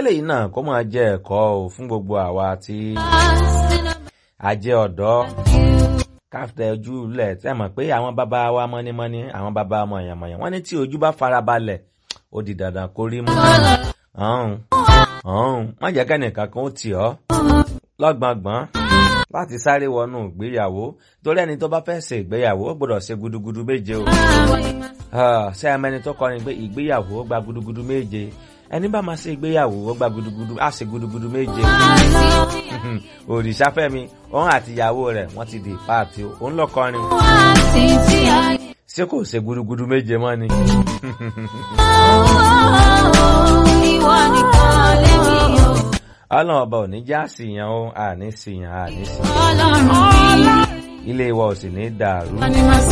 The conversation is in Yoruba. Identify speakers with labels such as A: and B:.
A: kélé náà kó máa jẹ ẹ̀kọ́ o fún gbogbo àwa tí a jẹ́ ọ̀dọ́ káfíńtà ojú lẹ̀ tẹ́ mọ̀ pé àwọn bàbá wa mọ́nímọ́ní àwọn bàbá mọ̀yànmọ̀yàn wọ́n ní tí ojú bá farabalẹ̀ ó di dandan kó rí mú. ọ̀hún ọ̀hún má jẹ́ kẹ́nìkan kan ó tì ọ́ lọ́gbọ̀ngbọ̀n láti sáré wọnú ìgbéyàwó torí ẹni tó bá fẹ́ ṣe ìgbéyàwó ó gbọ́dọ̀ ṣe gudugudu méje o. ṣé ẹ mẹ́ni tó kọrin pé ìgbéyàwó ó gba gudugudu méje ẹni bá máa ṣe ìgbéyàwó ó gba gudugudu á ṣe gudugudu méje. òrìṣàfẹ́mi òun àti ìyàwó rẹ̀ wọ́n ti di páàtì òun lọ kọrin. ṣé kò ṣe gudugudu méje mọ́ ni.
B: ìwọ nìkan lèmi ò.
A: ọlọ́run ọba ò ní já síyàn o àní síyàn àní síyàn
B: ọlọ́run mi.
A: ilé wa ò sì ní dàrú.
B: Wọ́n ní máa